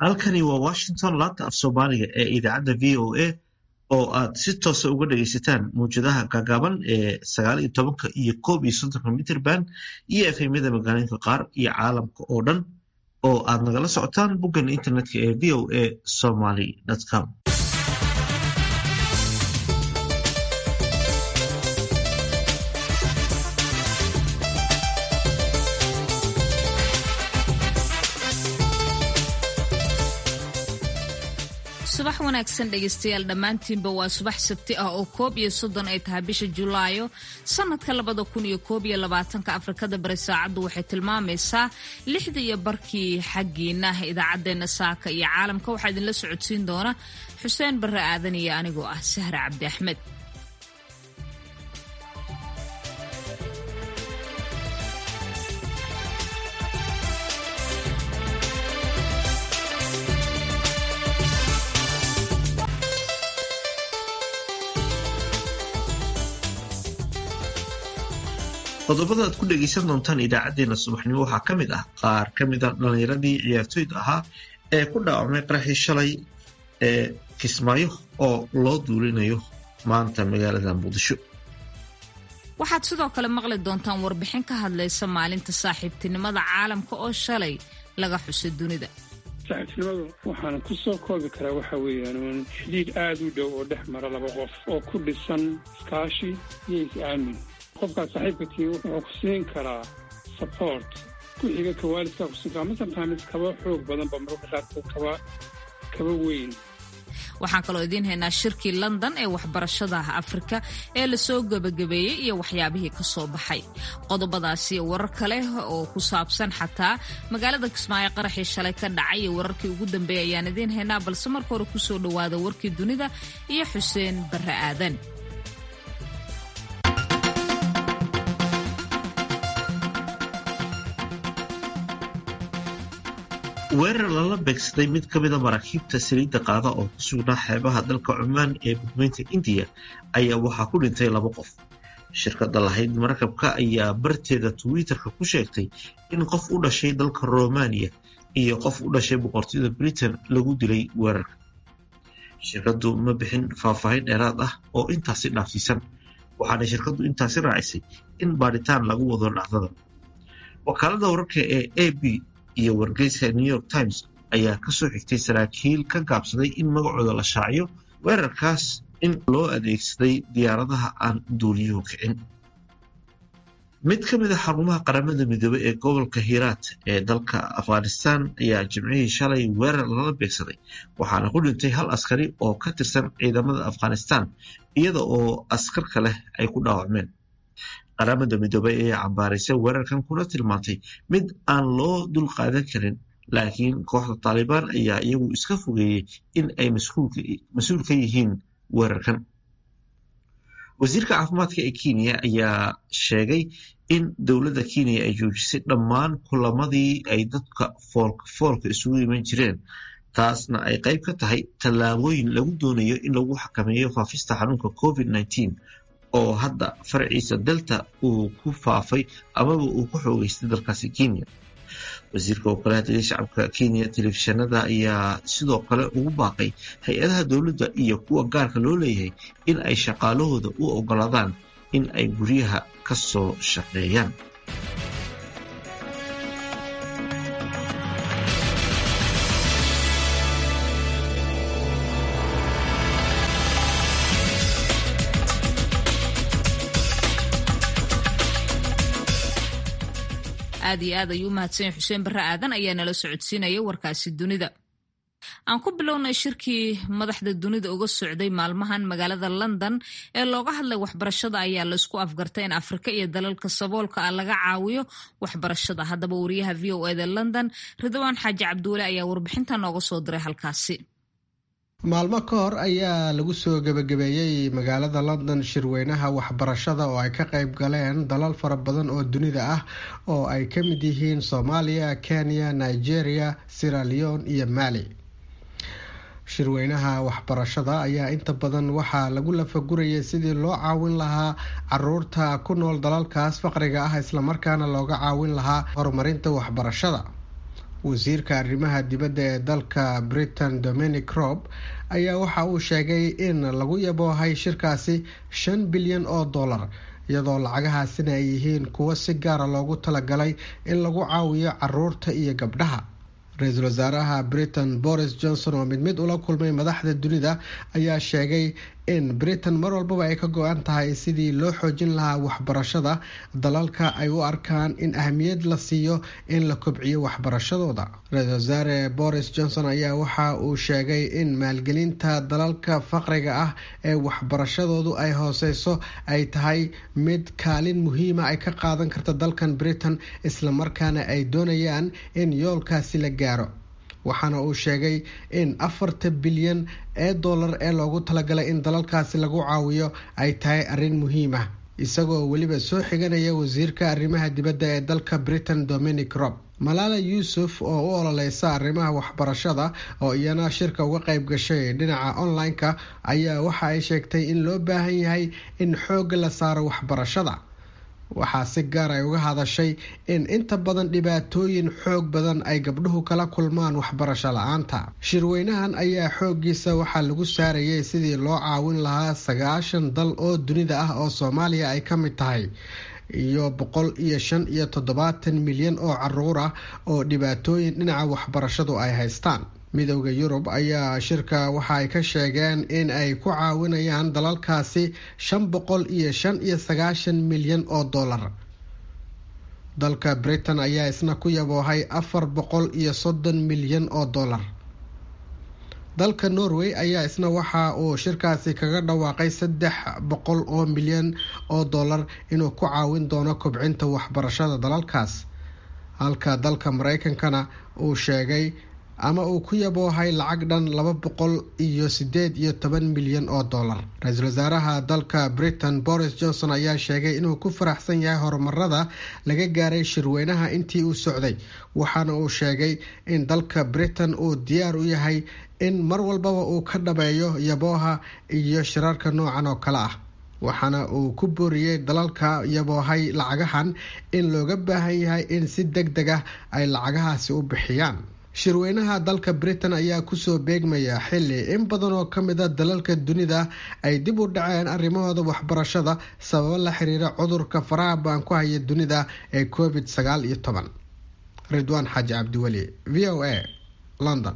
halkani waa washington laanta af soomaaliga ee idaacadda v o a oo aad si toosa uga dhagaysataan mawjadaha gaagaaban ee sagaal iyo tobanka iyo koob iyo soddonka mitrband iyo efemyada magaalooyinka qaar iyo caalamka oo dhan oo aad nagala socotaan boggan internetka ee v o a somaly com subax wanaagsan dhegaystayaal dhammaantiinba waa subax sabti ah oo koob iyo soddon ay tahay bisha julaayo sanadka labada kun iyo koob iyo labaatanka afrikada bari saacaddu waxay tilmaamaysaa lixda iyo barkii xaggiina idaacaddeenna saaka iyo caalamka waxaa idinla socodsiin doona xuseen barre aadan iyo anigoo ah sahre cabdi axmed qodobada aad ku dhegaysan doontaan idaacadeena subaxnimo waxaa ka mid ah qaar ka mid a dhallinyaradii ciyaartooyda ahaa ee ku dhaawacmay qaraxii shalay ee kismaayo oo loo duulinayo maanta magaalada muqdisho waxaad sidoo kale maqli doontaan warbixin ka hadlaysa maalinta saaxiibtinimada caalamka oo shalay laga xusay dunida saaxiibtinimadu waxaan ku soo koobi karaa waxa weeyaan un xidhiidh aada u dhow oo dhex mara laba qof oo ku dhisan iskaashi iyo is-aamin qofkaas saaxiibka tii wuxuu ku siin karaa support ku xiga ka waalidkaa ku siin karaa ma sometimes kaba xoog badanba mararka qaarkood kaba kaba weyn waxaan kaloo idiin haynaa shirkii london ee waxbarashada afrika ee lasoo gebagabeeyey iyo waxyaabihii ka soo baxay qodobadaasi warar kale oo ku saabsan xataa magaalada kismaayo qaraxii shalay ka dhacay iyo wararkii ugu dambeeyay ayaan idiin haynaa balse marka hore kusoo dhowaada warkii dunida iyo xuseen barre aadan weerar lala beegsaday mid ka mida maraakiibta saliidda qaada oo ku sugnaa xeebaha dalka cumaan ee gudmeynta indiya ayaa waxaa ku dhintay laba qof shirkadda lahayd markabka ayaa barteeda twitter-ka ku sheegtay in qof u dhashay dalka romaniya iyo qof u dhashay boqortooyada britain lagu dilay weerarka shirkaddu ma bixin faahfaahin dheeraad ah oo intaasi dhaafsiisan waxaana shirkaddu intaasi raacisay in baadhitaan lagu wado dhacdadan wakaalada wararka ee a b iyo wargeyska new york times ayaa ka soo xigtay saraakiil ka gaabsaday in magacooda la shaaciyo weerarkaas in loo adeegsaday diyaaradaha aan duuliyuhu kicin mid ka mid a xarumaha qaramada midoobey ee gobolka hiiraat ee dalka afghanistan ayaa jimcihii shalay weerar lala beegsaday waxaana ku dhintay hal askari oo ka tirsan ciidamada afghanistan iyada oo askar kaleh ay ku dhaawacmeen qaramada midoobey ayaa cambaaraysay weerarkan kuna tilmaantay mid aan loo dul qaadan karin laakiin kooxda taalibaan ayaa iyagu iska fogeeyey in ay mas-uul ka yihiin weerarkan wasiirka caafimaadka ee kenya ayaa sheegay in dowladda kenya ay joojisay dhammaan kulamadii ay dadka foolka foolka isugu iman jireen taasna ay qayb ka tahay tallaabooyin lagu doonayo in lagu xakameeyo faafista xanuunka covid nneteen oo hadda farciisa delta uu ku faafay amaba uu ku xoogeystay dalkaasi kenya wasiirka wakalaha shacabka kenya telefishinada ayaa sidoo kale ugu baaqay hay-adaha dowladda iyo kuwa gaarka loo leeyahay in ay shaqaalahooda u ogolaadaan in ay guryaha ka soo shaqeeyaan aad iyo aad ayuu u mahadsanya xuseen barre aadan ayaa nala socodsiinaya warkaasi dunida aan ku bilownay shirkii madaxda dunida uga socday maalmahan magaalada london ee looga hadlay waxbarashada ayaa laisku afgartay in afrika iyo dalalka saboolka ah laga caawiyo waxbarashada haddaba wariyaha v o eda london ridwaan xaaji cabduule ayaa warbixinta nooga soo diray halkaasi maalmo ka hor ayaa lagu soo gebagabeeyey magaalada london shirweynaha waxbarashada oo ay ka qayb galeen dalal fara badan oo dunida ah oo ay ka mid yihiin soomaaliya kenya nigeria sierra leone iyo mali shirweynaha waxbarashada ayaa inta badan waxaa lagu lafagurayay sidii loo caawin lahaa caruurta ku nool dalalkaas faqriga ah islamarkaana looga caawin lahaa horumarinta waxbarashada wasiirka arrimaha dibadda ee dalka britain dominic rob ayaa waxa uu sheegay in lagu yaboohay shirkaasi shan bilyan oo dollar iyadoo lacagahaasina ay yihiin kuwo si gaara loogu talagalay in lagu caawiyo caruurta iyo gabdhaha ra-iisul wasaaraha britain boris johnson oo mid mid ula kulmay madaxda dunida ayaa sheegay in britain mar walbaba ay ka go-an tahay sidii loo xoojin lahaa waxbarashada dalalka ay u arkaan in ahmiyad la siiyo in la kobciyo waxbarashadooda ra-iisul wasaare boris johnson ayaa waxa uu sheegay in maalgelinta dalalka faqriga ah ee waxbarashadoodu ay hooseyso ay tahay mid kaalin muhiima ay ka qaadan karta dalkan britain islamarkaana ay doonayaan in yoolkaasi la gaaro waxaana uu sheegay in afarta bilyan ee dollar ee loogu talagalay in dalalkaasi lagu caawiyo ay tahay arrin muhiim ah isagoo weliba soo xiganaya wasiirka arrimaha dibadda ee dalka britain dominic rob malaala yuusuf oo u ololeysa arrimaha waxbarashada oo iyana shirka uga qayb gashay dhinaca online-ka ayaa waxa ay sheegtay in loo baahan yahay in xoogga la saaro waxbarashada waxaa si gaar ay uga hadashay in inta badan dhibaatooyin xoog badan ay gabdhuhu kala kulmaan waxbarasho la-aanta shirweynahan ayaa xooggiisa waxaa lagu saarayay sidii loo caawin lahaa sagaashan dal oo dunida ah oo soomaaliya ay ka mid tahay iyo boqol iyo shan iyo toddobaatan milyan oo caruur ah oo dhibaatooyin dhinaca waxbarashadu ay haystaan midowda yurub ayaa shirka waxa ay ka sheegeen in ay ku caawinayaan dalalkaasi shan boqol iyo shan iyo sagaashan milyan oo dollar dalka britain ayaa isna ku yaboohay afar boqol iyo soddon milyan oo dollar dalka norway ayaa isna waxa uu shirkaasi kaga dhawaaqay saddex boqol oo milyan oo dollar inuu ku caawin doono kobcinta waxbarashada dalalkaas halka dalka mareykankana uu sheegay ama uu ku yaboohay lacag dhan laba boqol iyo sideed iyo toban milyan oo dollar ra-iisul wasaaraha dalka britain boris johnson ayaa sheegay inuu ku faraxsan yahay horumarada laga gaaray shirweynaha intii uu socday waxaana uu sheegay in dalka britain uu diyaar u yahay in mar walbaba uu ka dhabeeyo yabooha iyo shirarka noocan oo kale ah waxaana uu ku booriyey dalalka yaboohay lacagahan in looga baahan yahay in si deg deg ah ay lacagahaasi u bixiyaan shirweynaha dalka britain ayaa kusoo beegmaya xili in badan oo ka mid a dalalka dunida ay dib u dhaceen arrimahooda waxbarashada sababo la xiriira cudurka faraha baan ku haya dunida ee covid sagaal iyo toban ridwaan xaaji cabdiweli v o a london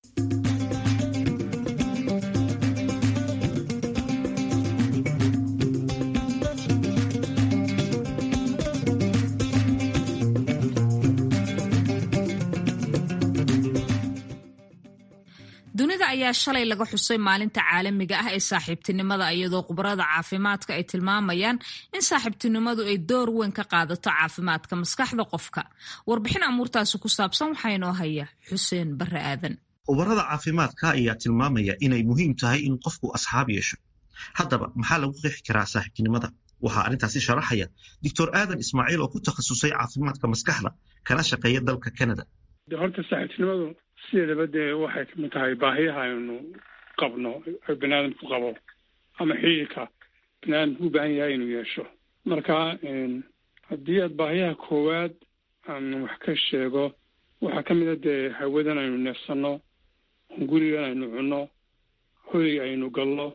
dunida ayaa shalay laga xusay maalinta caalamiga ah ee saaxiibtinimada iyadoo khubarada caafimaadka ay tilmaamayaan in saaxiibtinimadu ay door weyn ka qaadato caafimaadka maskaxda qofka warbixin amuurtaasi ku saabsan waxaa inoo haya xuseen bare aadan khubarada caafimaadka ayaa tilmaamaya inay muhiim tahay in qofku asxaab yeesho haddaba maxaa lagu qeexi karaa saaxiibtinimada waxaa arrintaasi sharaxaya doctor aadan ismaaciil oo ku takhasusay caafimaadka maskaxda kana shaqeeya dalka canada horta saaxiibtinimadu sideedaba dee waxay kamid tahay baahiyaha aynu qabno bani aadamku qabo ama xiriirka bani aadamku u baahan yahay inuu yeesho marka haddii aad baahiyaha koowaad aan wax ka sheego waxaa ka mid a dee hawadan aynu neefsanno gurigan aynu cunno hoy aynu galno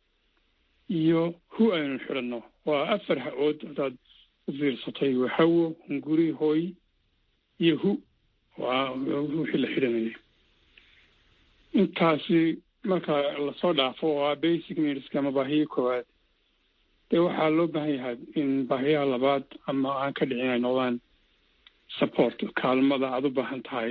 iyo hu aynu xidhanno waa afar ha-ood hadaad u fiirsatay waa hawo hunguri hoy iyo hu waa wixii la xidhanayay intaasi marka lasoo dhaafo oo ah basic needska ama baahiya koowaad dee waxaa loo baahan yahay in baahiyaha labaad ama aan ka dhicin ay noqdaan support kaalmada aada u baahan tahay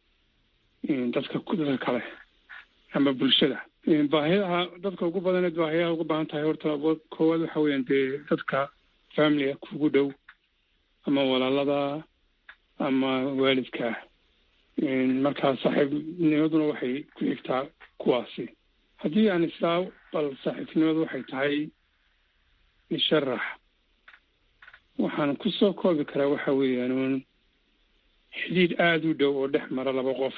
dadka dadka kale ama bulshada baahiyaha dadka ugu badaneed baahiyaha ugu baahan tahay horta koowaad waxa weeyaan dee dadka familiga kugu dhow ama walaalada ama waalidka markaa saaxiibnimaduna waxay ku xigtaa kuwaasi haddii aan isaa bal saaxiibtinimadu waxay tahay isharax waxaan kusoo koobi karaa waxa weeyaan un xidhiidh aada u dhow oo dhex mara laba qof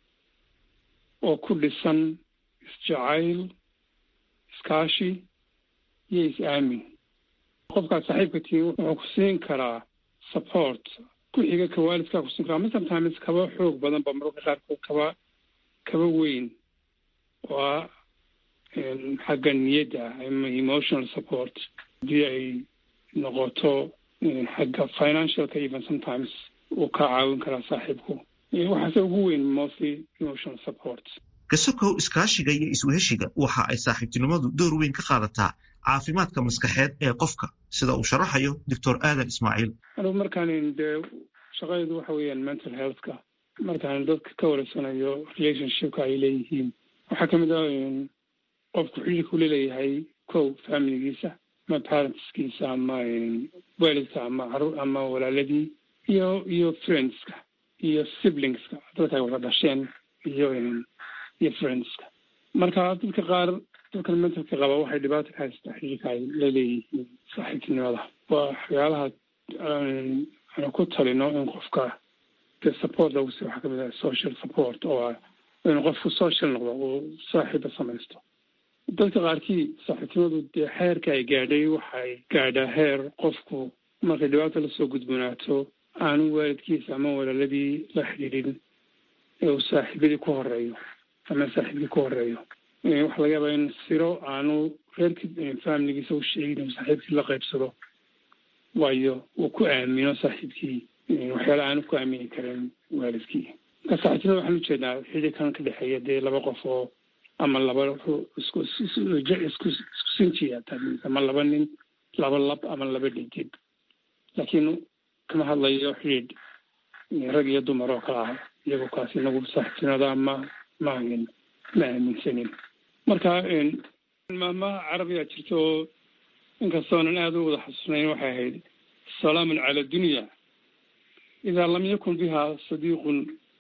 oo ku dhisan isjacayl iskaashi iyo is-aamin qofkaad saaxiibka tihiin wuxuu ku siin karaa support ku xiga ka waalidkaa kusin kara ama sometimes kaba xoog badan ba mararka qaarkood kaba kaba weyn oo ah xagga niyadda ama emotional support haddii ay noqoto xagga financialka even sometimes uu ka caawin karaa saaxiibku waxaase ugu weyn mostly emotional support kasokow iskaashiga iyo isweheshiga waxa ay saaxiibtinimadu door weyn ka qaadataa caafimaadka maskaxeed ee qofka sida uu sharaxayo doctor aadan ismaaciil anugu markaan dee shaqadeedu waxa weeyaan mental healthka markaan dadka ka wareysanayo relationshipka ay leeyihiin waxaa kamid ah qofku xidhiirku laleeyahay kow familigiisa ama parentskiisa ama waalidka ama caruur ama walaaladii iyo iyo friendska iyo siblingska dadka ay wada dhasheen iyo iyo friendska marka dadka qaar dadkan mentalka qaba waxay dhibaato ka haystaa xidhiirka ay la leeyihiin saaxiibtinimada waa waxyaalaha aanu ku talino in qofka dee support lagu si waxaa kamid ah social support oo ah inuu qofku social noqdo uu saaxiiba samaysto dadka qaarkii saaxiibtinimadu dee xeerka ay gaadhay waxay gaadhaa heer qofku markay dhibaata lasoo gudbunaato aanu waalidkiisa ama walaaladii la xidhiidhin ee uu saaxiibadii ku horeeyo ama saaxiibkii ku horeeyo waxaa laga yaabaa in siro aanu reerkii familigiisa u sheegin inuu saaxiibkii la qaybsado waayo uu ku aamino saaxiibkii waxyaala aanu ku aamini karin waalidkii marka saaxiibtinimada waxaan ujeednaa xidhiirkan ka dhexeeya dee laba qof oo ama laba isku isku sinjiya ama laba nin laba lab ama laba dhidib laakiin kama hadlayo xidhiidh rag iyo dumar oo kala ah iyagoo kaas inagu saaxiibtinimada ma ma ma aaminsanin marka maama carabiyaa jirta oo inkastoonan aada u wada xasuusnayn waxay ahayd salaamun cala dunya idaa lam yakun biha sadiiqun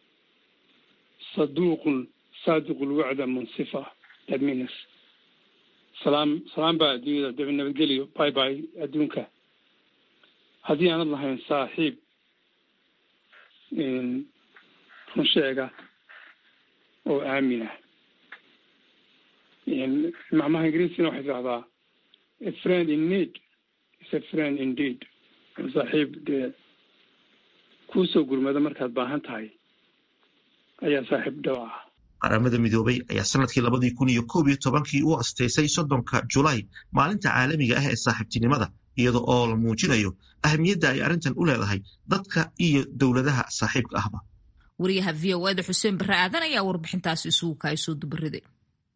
saduuqun saadiqu lwacda munsifa that means salaam salaam baa adduunyada daba nabadgeliyo bye bye adduunka haddii aanad lahayn saaxiib run sheega oo aamina macmaha ingiriisina waxay tidahdaa a friend in need is a friend indeed saaxiib dee kuusoo gurmada markaad baahan tahay ayaa saaxiib dhaw ah qaramada midoobay ayaa sanadkii labadii kun iyo koob iyo tobankii u asteysay soddonka julaay maalinta caalamiga ah ee saaxiibtinimada iyada oo la muujinayo ahamiyadda ay arrintan u leedahay dadka iyo dowladaha saaxiibka ahba wariyaha v o eda xuseen barre aadan ayaa warbixintaasi isugu kaay soo dubariday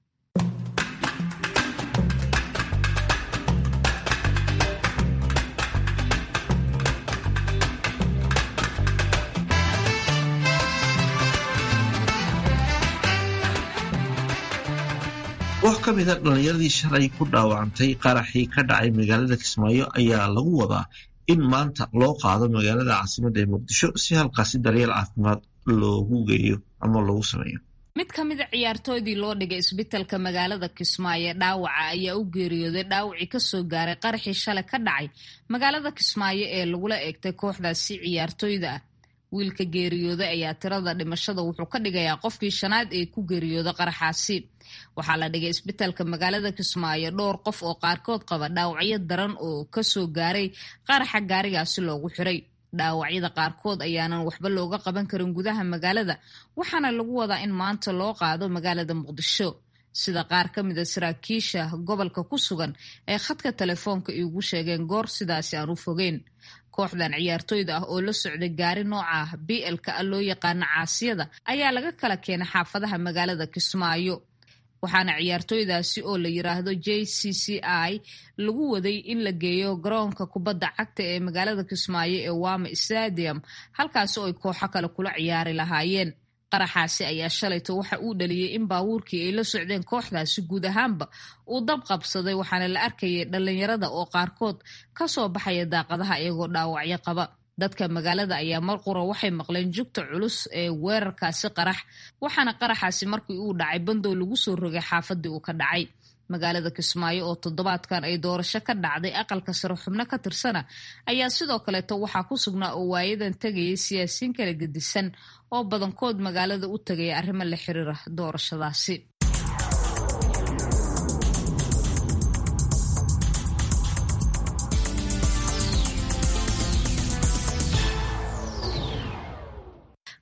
koox ka mida dhallinyaradii shalay ku dhaawacantay qaraxii ka dhacay magaalada kismaayo ayaa lagu wadaa in maanta loo qaado magaalada caasimadda ee muqdisho si halkaasi daryeel caafimaad loogu geeyo ama loogu sameeyo mid ka mida ciyaartooydii loo dhigay isbitalka magaalada kismaayo dhaawaca ayaa u geeriyooday dhaawacii kasoo gaaray qaraxii shalay ka dhacay magaalada kismaayo ee lagula eegtay kooxdaasi ciyaartooyda ah wiilka geeriyooday ayaa tirada dhimashada wuxuu ka dhigayaa qofkii shanaad ee ku geeriyooda qaraxaasi waxaa la dhigay isbitalka magaalada kismaayo dhowr qof oo qaarkood qaba dhaawacyo daran oo kasoo gaaray qaraxa gaarigaasi loogu xiray dhaawacyada qaarkood ayaanan waxba looga qaban karin gudaha magaalada waxaana lagu wadaa in maanta loo qaado magaalada muqdisho sida qaar ka mida saraakiisha gobolka ku sugan ee khadka telefoonka iigu sheegeen goor sidaasi aan u fogeyn kooxdan ciyaartooyda ah oo la socday gaari nooca ah b lka a loo yaqaano caasiyada ayaa laga kala keenay xaafadaha magaalada kismaayo waxaana ciyaartooydaasi oo la yiraahdo j c c i lagu waday in la geeyo garoonka kubadda cagta ee magaalada kismaayo ee wama stadium halkaasi oo ay kooxo kale kula ciyaari lahaayeen qaraxaasi ayaa shalayto waxa uu dhaliyey in baabuurkii ay la socdeen kooxdaasi guud ahaanba uu dab qabsaday waxaana la arkayay dhallinyarada oo qaarkood kasoo baxaya daaqadaha iyagoo dhaawacyo qaba dadka magaalada ayaa mar qura waxay maqleen jugta culus ee weerarkaasi qarax waxaana qaraxaasi markii uu dhacay bandow lagu soo rogay xaafadii uu ka dhacay magaalada kismaayo oo toddobaadkan ay doorasho ka dhacday aqalka sare xubno ka tirsana ayaa sidoo kaleeto waxaa ku sugnaa oo waayadan tegayay siyaasiyiin kala gedisan oo badankood magaalada u tegaya arrimo la xiriira doorashadaasi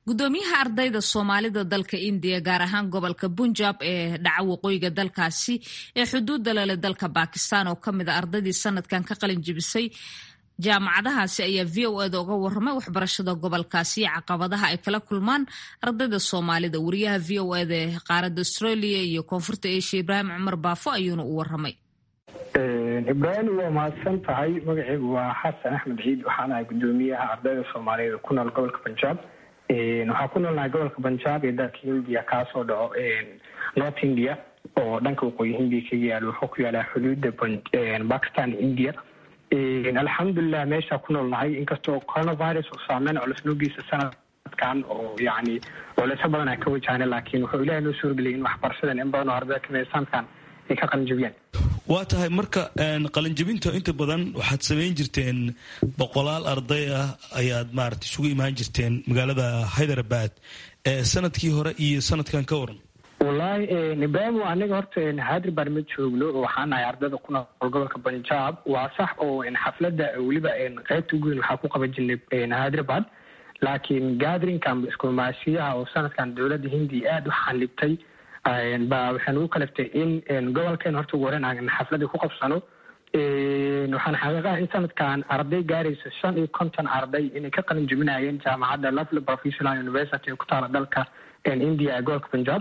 gudoomiyaha ardayda soomaalida dalka indiya gaar ahaan gobolka punjab ee dhaca waqooyiga dalkaasi ee xuduudda lele dalka bakistan oo kamid a ardaydii sanadkan ka qalin jibisay jaamacadahaasi ayaa v o eda uga waramay waxbarashada gobolkaasi iyo caqabadaha ay kala kulmaan ardayda soomaalida wariyaha v o eda ee qaaradda australia iyo koonfurta asia ibraahim cumar baafo ayuuna u waramay ibraahim waa mahadsan tahay magaceygu waa xasan axmed ciid waxaan ahay gudoomiyaha ardayda soomaaliyeed ku nool gobolka punjab waxaa ku noolnahay gobolka punjab ee dalka hindiya kaasoo dhaco north india oo dhanka waqooyi hindiya kaga yaalo wuxuu ku yaalaa xuduuda bakistan india alxamdulilah meeshaa ku noolnahay inkastoo coronavirus uu saameyn culus noogiisa sanadkan oo yani culeysyo badan a ka wajahna laakiin wuxuu ilahay noo suurgeliyay in waxbarashadan in badan oo ardayda kamida sanadkan ay ka qalinjabiyaan waa tahay marka qalinjabinta inta badan waxaad samayn jirteen boqolaal arday ah ayaad maarata isugu imaan jirteen magaalada hyderabad sanadkii hore iyo sanadkan ka waran wallaahi ibraahim aniga horta hyderabad ma joogno waxaan ahay ardayda ku nool gobolka punjab waa sax oo xafladda weliba qeybta ugu weyn waxaa ku qaban jirnay hyderabad laakiin gatherinka amba iskumaashiyaha oo sanadkan dowladda hindiya aada u xanibtay ba waxay nagu kaliftay in gobolkeen horta ugu horeyn aan xafladii ku qabsano waxaan xaqiiqaha in sanadkan arday gaaraysa shan iyo konton arday inay ka qalin jebinayeen jaamacadda lovely professional university ee ku taala dalka india ee gobolka punjab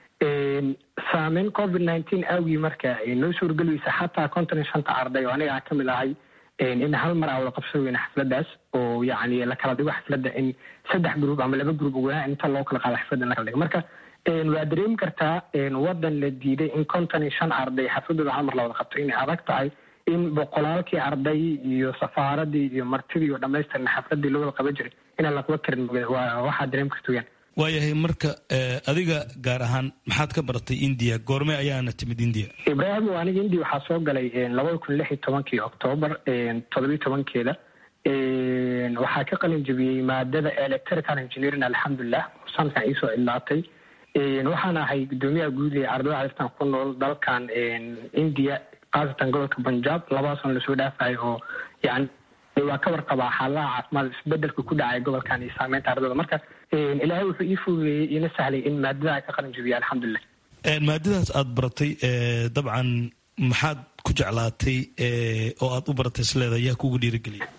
saameyn covid nineteen awgii marka noo suurgeliyeysa xataa konton iyo shanta arday oo aniga aan kamid ahay in hal mar aan wada qabsan weyna xafladaas oo yani la kala dhigo xafladda in saddex group ama laba group ugu yaraan inta loo kala qaado xafladda in la kala dhigo marka waa dareemi kartaa wadan la diiday in konton iyo shan arday xafladooda hal mar la wada qabto inay adag tahay in boqolaalkii arday iyo safaaradii iyo martidii iyo dhamaystirna xafladii loo wada qaban jiray inaan laqaba karin waxaa dareemi karta weyaan waayahay marka adiga gaar ahaan maxaad ka baratay india goorme ayaana timid india ibraahim aniga india waxaa soo galay labada kun lix iyo tobankii octoobar todobiyi tobankeeda waxaa ka qalin jebiyey maadada electrical engineering alxamdulilah sanadkan iisoo idlaatay waxaan ahay gudoomiyaha guud ee ardayda calistan ku nool dalkan india khaasatan gobolka punjab labadaasoo lasoo dhaafayo oo yani waa ka warqabaa xaaladaha caafimaad isbedelka ku dhacay gobolkan iyo saameynta ardayda marka ilaahay wuxuu ii fududeeyey iina sahlay in maadada ka qalin jebiya alxamdulilah maadadaas aada baratay dabcan maxaad ku jeclaatay oo aada u baratay isleeda yaa kugu dhiirigeliyay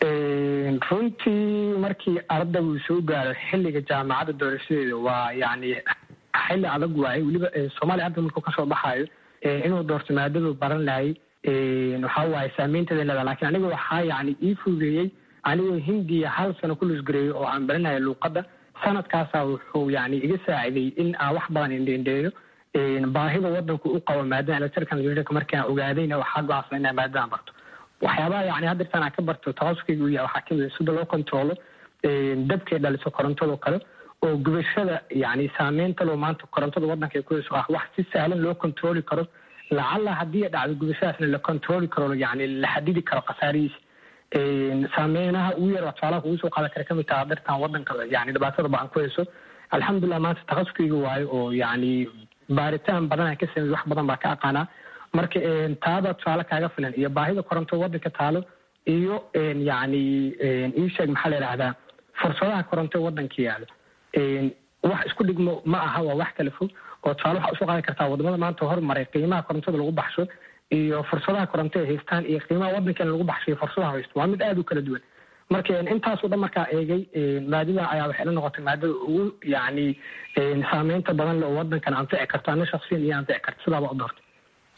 runtii markii ardaygu soo gaaro xilliga jaamacadda doorashadeeda waa yani xilli adag waaye weliba soomaaliya arday markuu kasoo baxaayo inuu doorto maadadu baran lahay waxa waaye saameynteeda leeda lakin aniga waxaa yani ii fududeeyey anigoo hindiya hal sano ku lusgareeyo oo aan baranayo luuqadda sanadkaasa wuxuu yani iga saaciday in aan wax badan indhendheeyo baahida wadanku u qabo maadada electrical engineering markaan ogaadayna waxaa go-aansan inaa maadadan barto waxyaabaha yani haddirtaan aan ka barto takhasuskayga u yahay waxaa kamid sida loo controlo dabkay dhaliso korontado kale oo gubashada yani saameynta loo maanta korontada wadanka ku hayso ah wax si sahlan loo controli karo lacalla haddii ay dhacdo gubashadaasna la controli karo yani la xadidi karo khasaarihiisa saameynaha ugu yar tusaalaha kugu soo qaadan kara kamid taha dartan wadanka yani dhibaatada ba aan ku hayso alxamdulilah maanta takhasuskayga waayo oo yani baaritaan badan aan ka samey wax badan baa ka aqaanaa marka taada tusaale kaaga filan iyo baahida koronto wadanka taalo iyo yani iisheeg maxaa la yidhahdaa fursadaha koronto wadanka yaalo wax isku dhigmo ma aha waa wax kala fog oo tusaale waxaa usoo qaadan kartaa wadamada maanta hormaray qiimaha korontada lagu baxsho iyo fursadaha koronto ay haystaan iyo qiimaha wadankan lagu baxsho iyo fursadaha haysto waa mid aada u kala duwan marka intaasoo dhan markaa eegay maadada ayaa waxay la noqotay maadada ugu yani saameynta badan le oo wadankan anfici karto ana shaksiyan iyo anfici karto sidaaba u doortay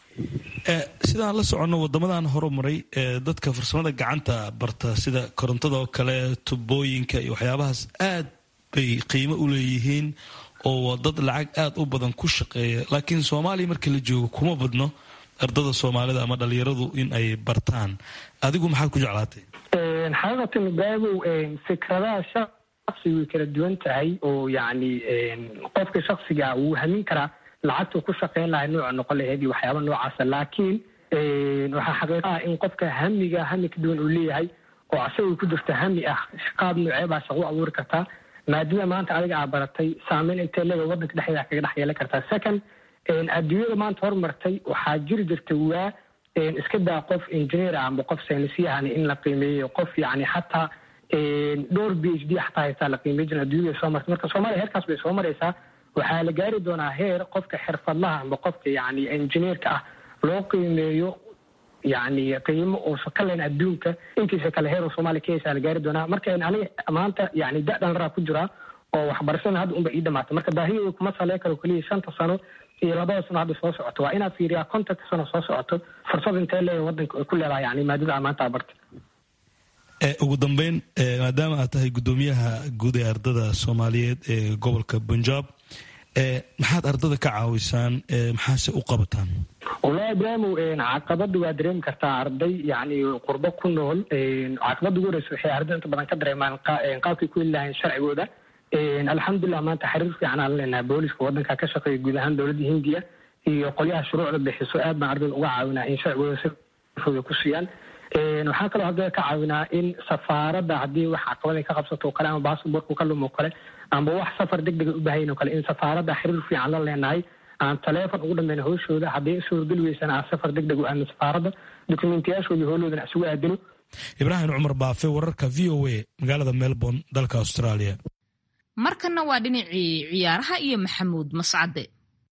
sidaan la soconno wadamadan horumaray dadka farsamada gacanta barta sida korontada oo kale tubooyinka iyo waxyaabahaas aad bay qiimo u leeyihiin oo dad lacag aada u badan ku shaqeeya laakiin soomaaliya markii la joogo kuma badno ardada soomaalida ama dhalinyaradu in ay bartaan adigu maxaad ku jeclaatay xaqiiqatan ibraahimow fikradaha shaksi way kala duwan tahay oo yani qofka shaksiga wuu hamin karaa lacagtuu ku shaqeyn lahay nooca noqon laheyd iyo waxyaaba noocaasa laakiin waxaa xaqiiqaha in qofka hamiga hami ka duwan uu leeyahay oo asagoo ku jirta hami ah qaab noocee baa shaqo u abuuri kartaa maadada maanta adiga aa baratay saameyn intee leega wadanka dhexdeeda kaga dhex yeelan kartaa second adduunyada maanta horumartay waxaa jiri jirta waa iska daa qof engineer ah amba qof saynisyahan in la qiimeeyo qof yani xataa dhowr b h d xataa haystaa la qiimay jirin adduunyada soo martay marka soomaaliya heerkaas bay soo maraysaa waxaa la gaari doonaa heer qofka xirfadlaha amba qofka yani engineerka ah loo qiimeeyo yani qiimo uusan ka layn adduunka intiisa kale heer soomaaliya ka haysaa la gaari doonaa marka aniga maanta yani da dhalraraa ku jiraa oo waxbarashada hadda unba ii dhamaatay marka baahiyooda kuma salee karo keliya shanta sano iyo labada sano hadda soo socoto waa inaad fiiriyaa kontonka sano soo socoto fursad intee leeya wadanka ay ku leedahay yani maadada amaanta abarta ugu dambeyn maadaama aad tahay guddoomiyaha guud ee ardada soomaaliyeed ee gobolka punjab maxaad ardada ka caawisaan maxaase u qabataan wallahi ibraahimow caqabada waa dareemi kartaa arday yani qurbo ku nool caqabada ugu horeysa waxay ardada inta badan ka dareemaan qaabkay ku heli lahayn sharcigooda alxamdulilah maanta xiriir fiican aan leenahay booliska wadanka ka shaqeeya guud ahaan dowladda hindiya iyo qolyaha shuruucda bixiso aad baan ardayda uga caawinaa in sharcigooda si fooda ku siiyaan waxaa kaloo ardayda ka caawinaa in safaaradda haddii wax caqabada ka qabsato o kale ama basabortku ka lumo o kale amba wax safar deg dega u baahayn o kale in safaaradda xiriir fiican la leenahay aan taleefon ugu dhambeyn howshooda haddii suurgeli weysana aan safar deg deg u aadno safaaradda dokumentiyaashooda howloodana isugu aadino ibraahim cumar baafe wararka v o a magaalada melbourne dalka australia markanna waa dhinacii ciyaaraha iyo maxamuud mascade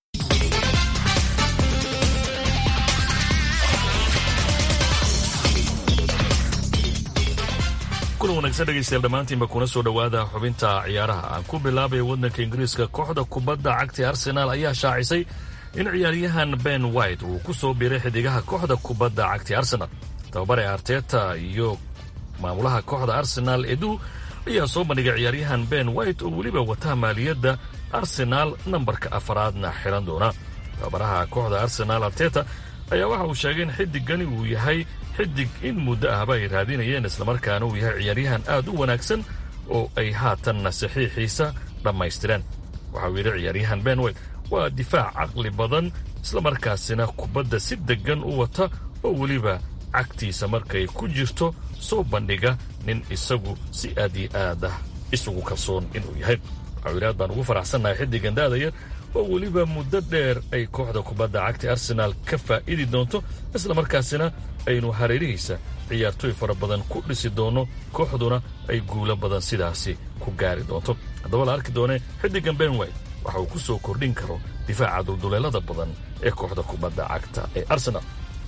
kulan wanaagsan dhegaystayaal dhammaantiinba kuna soo dhowaada xubinta ciyaaraha aan ku bilaabaya waddanka ingiriiska kooxda kubadda cagta arsenaal ayaa shaacisay in ciyaaryahan ben white uu ku soo biiray xidigaha kooxda kubadda cagta arsenal tababare arteta iyo maamulaha kooxda arsenaal edu ayaa soo bandhigay ciyaaryahan ben white oo weliba wata maaliyadda arsenaal nambarka afaraadna xiran doona tababaraha kooxda arsenaal arteta ayaa waxa uu sheegay in xidigani uu yahay xidig in muddo ahba ay raadinayeen islamarkaana uu yahay ciyaaryahan aad u wanaagsan oo ay haatanna saxiixiisa dhammaystireen waxa uu yidhi ciyaaryahan ben white waa difaac caqli badan islamarkaasina kubadda si deggan u wata oo weliba cagtiisa markay ku jirto soo bandhiga nin isagu si aad iyo aad ah isugu kalsoon inuu yahay waxau yidhi aad baan ugu faraxsannahay xiddigan daadaya oo weliba muddo dheer ay kooxda kubadda cagta arsenaal ka faa'idi doonto islamarkaasina aynu hareerihiisa ciyaartooy fara badan ku dhisi doonno kooxduna ay guulo badan sidaasi ku gaari doonto haddaba la arki doonee xiddigan benway waxa uu ku soo kordhin karo difaaca dulduleelada badan ee kooxda kubadda cagta ee arsenal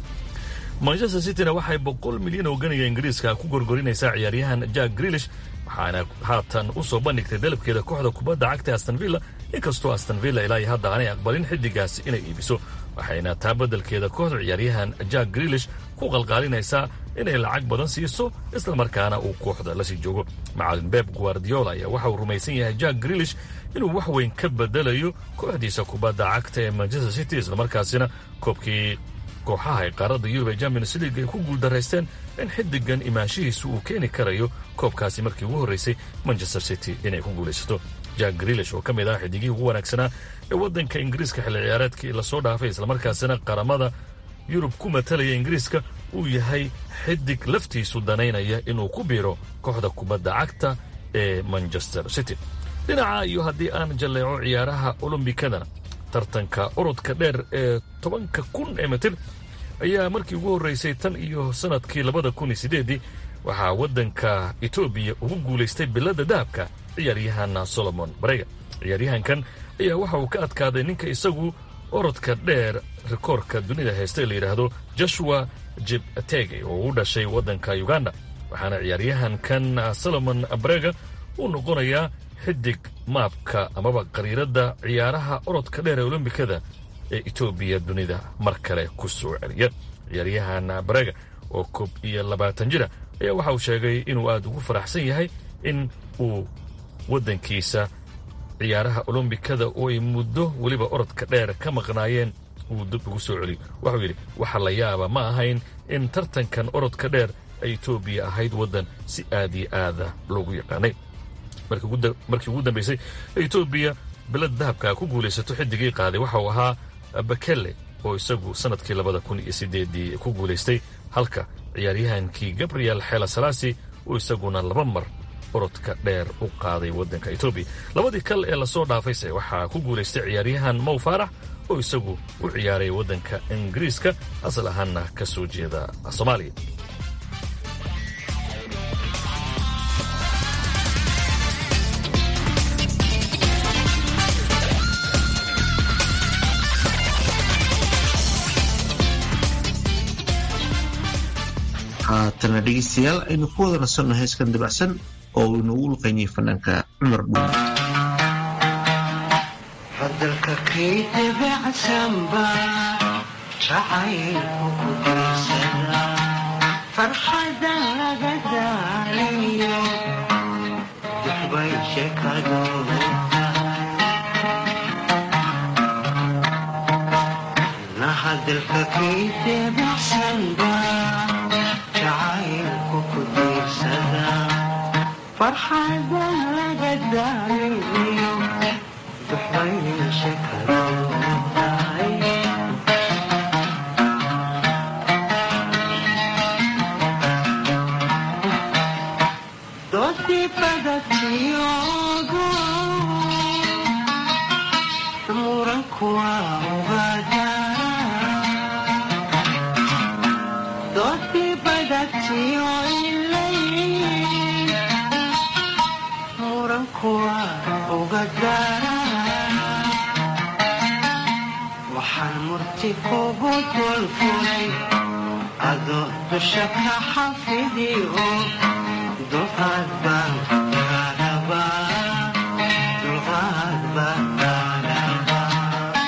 manchester cityna waxay boqol milyan oo ganiga ingiriiska ku gorgorinaysaa ciyaaryahan jack grilish waxaana haatan u soo bandhigtay dalabkeeda kooxda kubadda cagta aston villa inkastoo aston villa ilaa iyo hadda aanay aqbalin xiddigaasi inay iibiso waxayna taa beddelkeeda kooxda ciyaaryahan jack grilish ku qalqaalinaysaa inay lacag badan siiso islamarkaana uu kooxda la sii joogo macalin beb guardiola ayaa waxa uu rumaysan yahay jack grilish inuu wax weyn ka bedelayo kooxdiisa kubadda cagta ee manchester city islamarkaasina koobkii kooxaha ee qaaradda yurub ee champions league ay ku guuldaraysteen in xiddigan imaanshihiisu uu keeni karayo koobkaasi markii ugu horraysay manchester city inay ku guulaysato jack grilish oo ka mid ah xidigihii ugu wanaagsanaa ee waddanka ingiriiska xilli ciyaareedkii lasoo dhaafay islamarkaasina qaramada yurub ku matalaya ingiriiska uu yahay xidig laftiisu danaynaya inuu ku biiro kooxda kubadda cagta ee manchester city dhinaca iyo haddii aan jalleeco ciyaaraha olombikadana tartanka orodka dheer ee tobanka kun ee mitir ayaa markii ugu horraysay tan iyo sannadkii labada kun iyo siddeeddii waxaa waddanka etoobiya ugu guulaystay biladda dahabka ciyaaryahan solomon barega ciyaaryahankan ayaa waxa uu ka adkaaday ninka isagu orodka dheer rikoorka dunida haysta ee la yidhaahdo joshua jibtege oo u dhashay waddanka uganda waxaana ciyaaryahankan solomon barega uu noqonayaa xidig maabka amaba qariiradda ciyaaraha orodka dheer ee olombikada ee etoobiya dunida mar kale ku soo celiya ciyaaryahan barega oo koob iyo labaatan jira ayaa waxa uu sheegay inuu aad ugu faraxsan yahay in uu waddankiisa ciyaaraha olombikada oo ay muddo weliba orodka dheer ka maqnaayeen uu dib ugu soo celiyo waxuu yidhi waxa la yaaba ma ahayn in tartankan orodka dheer ay etoobiya ahayd waddan si aad iyo aada loogu yaqaanay markii ugu dambaysay etoobiya bilad dahabka ku guulaysato xiddigii qaaday waxa uu ahaa bakele oo isagu sannadkii labada kun iyo sideedii ku guulaystay halka ciyaaryahankii gabriel xela salaasi uu isaguna laba mar orodka dheer u qaaday waddanka etoobiya labadii kal ee lasoo dhaafayse waxaa ku guulaystay ciyaaryahan mow faarax oo isagu u ciyaaray waddanka ingiriiska asal ahaanna ka soo jeeda soomaaliya haatana dhegeystayaal aynu ku wada nasanno heeskan dabacsan oo uu inoogu luqaynayay fanaanka cumar dhuul hadalka kay dabacsanba jacaylku ku dirsada farxada laga daalayo duxbay sheekadoodu na hadalka kay dabacsanba jacaylku ku dirsada farxada laga daalayo duxbay sheekadoodu doodii badatiyogo muranku waa ugaada doodii badatiyo ilay muranku waa ugadara waxaan murti kugu dulfulay adoo dusha ka xafidiyo dulqaad baan kaarabaa dulqaad baan kaarabaa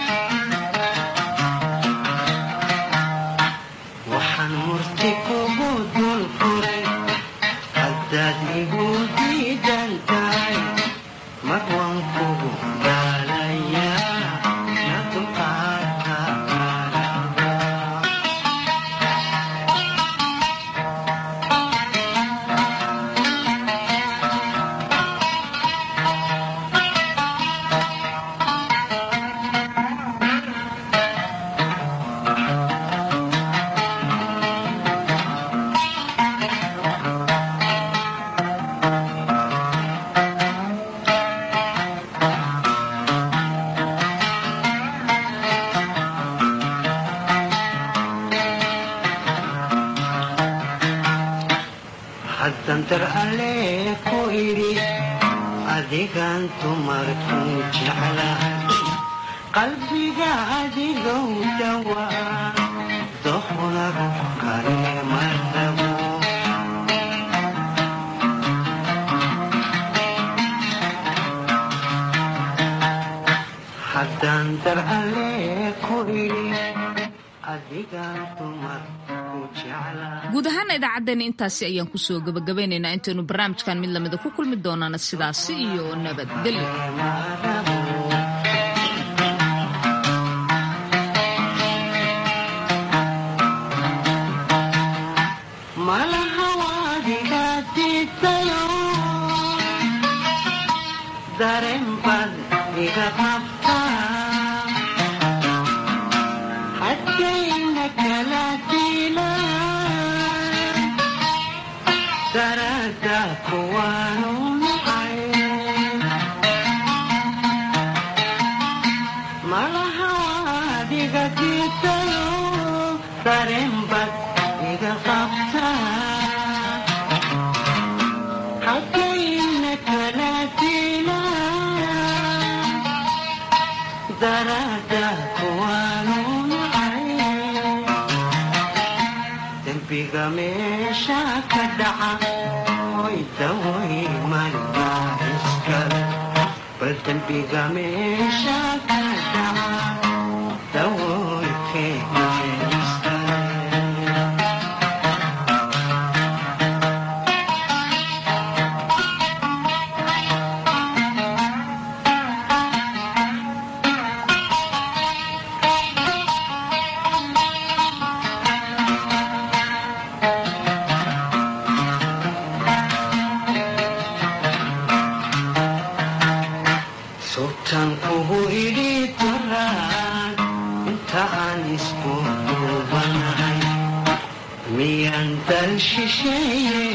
waxaan murti kugu dulfuray haddaad igu diidan tahay mar waan kugu daalayaa na dulqaadka kaarabaa haddan dar alle ku idhi adigan dumarkuu jeclahay qalbiga adigow dhawaa dohna ruux kale ma rabo haddaan dar alle ku idhi adigan dumarkuu jeclahay guud ahaana idaacaddeenna intaasi ayaan kusoo gabagabaynaynaa intaynu barnaamijkan mid lamida ku kulmi doonaana sidaasi iyo nabadgelyo malaha waadiga diidayo dareen baad iga qabtaa hadkayna kala diila darada kuwaanu nacay malaha waadiga diidayo dareen baad iga qabtaa hadkayna kala diila darada kuwaanu nacay dembiga meesha ka dhaca hoy daway malbaa iskale bal dembiga meesha ka dhaca dawoy keenay iskale sultan kugu idhi duraan inta aan isku duubanahay miyaan dal shisheeye